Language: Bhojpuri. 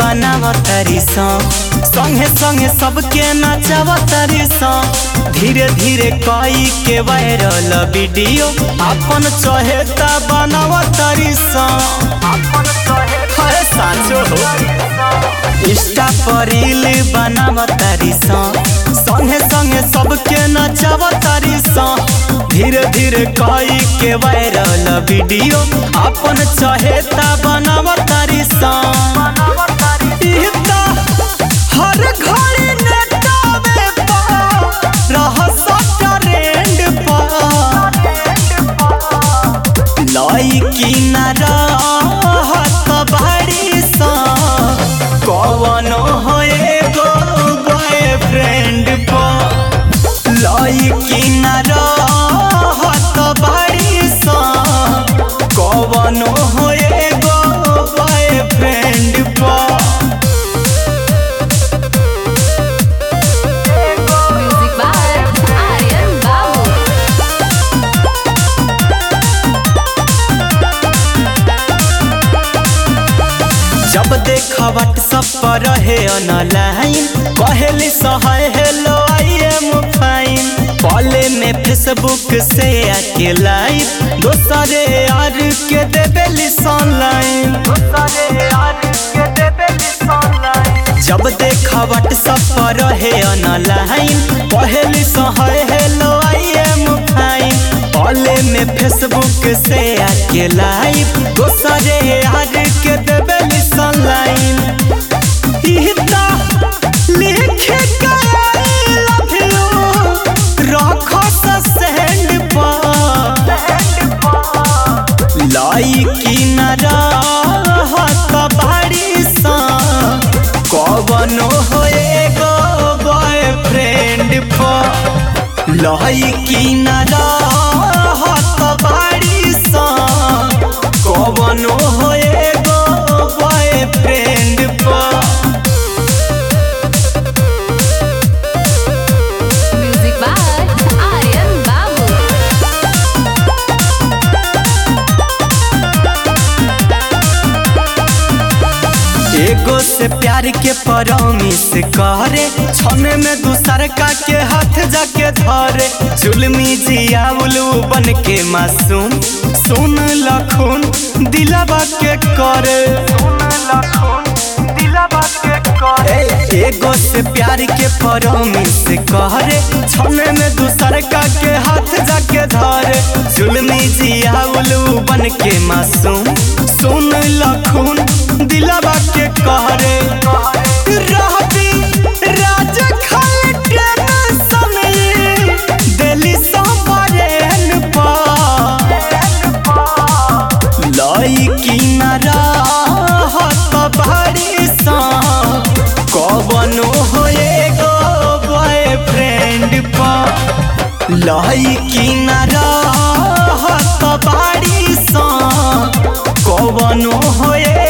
बनावतारी सा संगे संगे सबके नचावतारी सा धीरे धीरे कई के वायरल वीडियो अपन चहेता बनावतारी सा अरे साचो हो इंस्टा पर रील बनावतारी सा संगे संगे सबके नचावतारी सा धीरे धीरे कई के वायरल वीडियो अपन चहेता बनावतारी सा ई त हर घड़ी नेटावे पर रहस ट्रेंड पर लईकी न रहत बाड़ी सा कवनो हो एगो बॉयफ्रेंड पर लईकी न रहत बाड़ी सा कवनो हो एगो बॉयफ्रेंड पर Music by Aryan Babu. जब देखा व्हाट्सएप पर रहे ऑनलाइन कहली सहाय हेलो आई एम फाइन पले में फेसबुक से आके लाइव दोसरे यार के देबेली ऑनलाइन जब देखा व्हाट्सएप पर रहे ऑनलाइन कहली सहाय हेलो आई एम फाइन पले में फेसबुक से आके लाइव दोसरे यार के देबेली ऑनलाइन इहता लिखे गए लव यू रखो सेंड पर लाइकी न रहत बाड़ी सा कवनो हो एगो बॉयफ्रेंड पर लाइकी न रहत बाड़ी सा कवनो हो एगो बॉयफ्रेंड पर Music by Aryan Babu. एगो से प्यार के परमिस करे छने में दूसर का के हाथ जाके धरे जुलमी जिया उलू बन के मासूम सुन लखुन दिलावा के करे ए, एगो से प्यार के परमिस करे छने में दूसर का के हाथ जाके धरे जुलमी जिया उलू बन के मासूम सुन लखुन दिलावा के कहरे रहती राज खाली टेंशन दिली सबरेन पर लईकी न रहत बाड़ी सा कवनो हो एगो बॉयफ्रेंड पर लईकी न रहत बाड़ी सा कवनो हो